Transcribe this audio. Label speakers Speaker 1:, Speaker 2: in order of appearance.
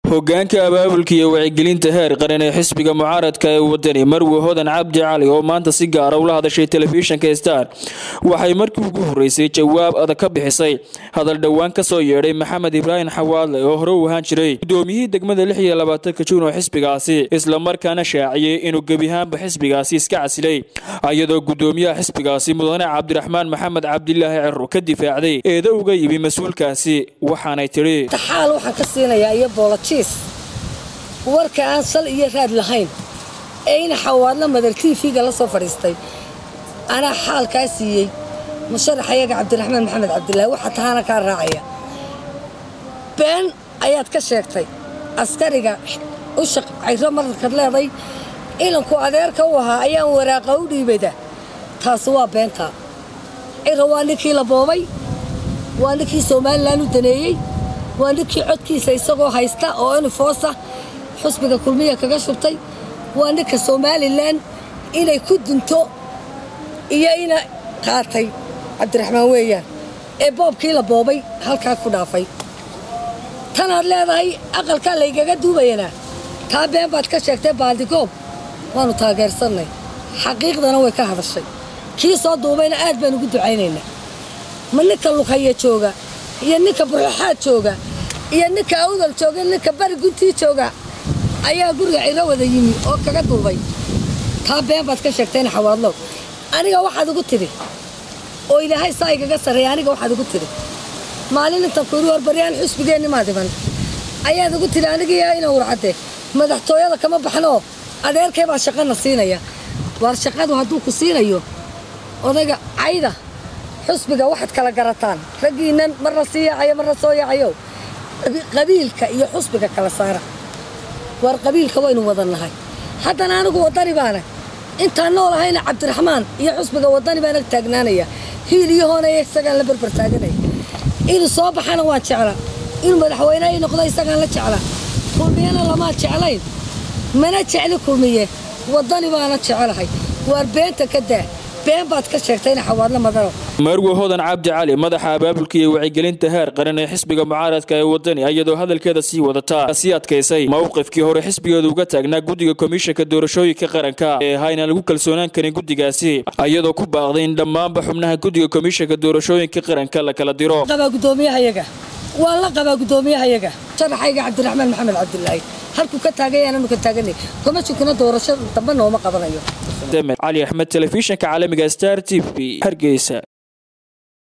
Speaker 1: hogaanka abaabulka iyo wacyigelinta heer qaran ee xisbiga mucaaradka ee wadani marwe hodan cabdi cali oo maanta si gaara ula hadashay telefishinka star waxay markii ugu horeysay jawaab adag ka bixisay hadal dhowaan ka soo yeedhay maxamed ibraahim xawaadle oo hore u ahaan jiray gudoomiyihii degmada lix iyo labaatanka juun oo xisbigaasi islamarkaana shaaciyey inuu gebiahaanba xisbigaasi iska casilay iyadoo gudoomiyaha xisbigaasi mudane cabdiraxmaan maxamed cabdilaahi cero ka difaacday eeda uga yimi mas-uulkaasi waxaanay tidhi
Speaker 2: taxaal waxaan ka siinayaa iyo boolojiis warka aan sal iyo raad lahayn ee ina xawaadla madar tv-ga la soo fadhiistay anaa xaalkaa siiyey musharaxayaga cabdiraxmaan maxamed cabdilaahi waxaa tahaana kaa raacaya been ayaad ka sheegtay askariga u shaqcayro mararkaad leeday ilanku adeerka u ahaa ayaan waraaqa u dhiibada taasi waa beentaa ciro waa ninkii la boobay waa ninkii somalilan u daneeyey waa ninkii codkiisa isagoo haysta oo unifoosa xusbiga kulmiya kaga shubtay waa ninka somalilan inay ku dunto iyo ina qaatay cabdiraxmaan weeyaan ee boobkii la boobay halkaa ku dhaafay tanaad leedahay aqalkaa laygaga duubayanaa taa been baad ka sheegtay baaldigoob waannu taageersannay xaqiiqdana way ka hadashay kii soo duubayna aad baan ugu ducaynaynaa ma ninka lughaya jooga iyo ninka burxaad jooga iyo ninka awdal jooga ninka bari guntii jooga ayaa guriga ciro wada yimi oo kaga duubay taa been baad ka sheegtayna xawaadlow aniga waxaad igu tidhi oo ilaahay saa igaga sarreeya aniga waxaad igu tidhi maalin intan kuiri horbaryaan xusbigeenni maa dhiman ayaad igu tidhi anigiiyo ina warcadde madaxtooyada kama baxnoo adeerkay baa shaqana siinaya waar shaqadu hadduu ku siinayo odayga cayda xusbiga waxaad kala garataan raggiinnan marna sii yaacayo marna soo yaacayo qabiilka iyo xusbiga kala saara waar qabiilka waynu wadan nahay haddana anigu waddani baana intaan nool ahayna cabdiraxmaan iyo xusbiga waddani baan ag taagnaanaya hiil iyo hoonaya isagaan la berber taaganaya inuu soo baxana waan jeclaa inuu madaxweyne ay noqdo isagaan la jeclaa kulmiyana lamaa jeclayn mana jecli kulmiye waddani baana jecelahay waar beenta ka daa been baad ka sheegtayna xawaadla madano
Speaker 1: marwe hodan cabdi cali madaxa abaabulka iyo wacyigelinta heer qaran ee xisbiga mucaaradka ee wadani iyadoo hadalkeeda sii wadataa sii adkaysay mowqifkii hore xisbigeedu uga taagnaa guddiga komishanka doorashooyinka qaranka ee ahaa inaan lagu kalsoonaan karin guddigaasi iyadoo ku baaqday in dhammaanba xubnaha guddiga komishanka doorashooyinka qaranka la kala diro
Speaker 2: qabaa gudoomiyahayaga waan la qabaa gudoomiyahayaga sharaxayga cabdiraxmaan maxamed cabdilaahi halkuu ka taagay aananu ka taaganay komishinkuna doorasho dambe nooma qabanayo
Speaker 1: cali axmed telefishinka caalamiga star t v hargeysa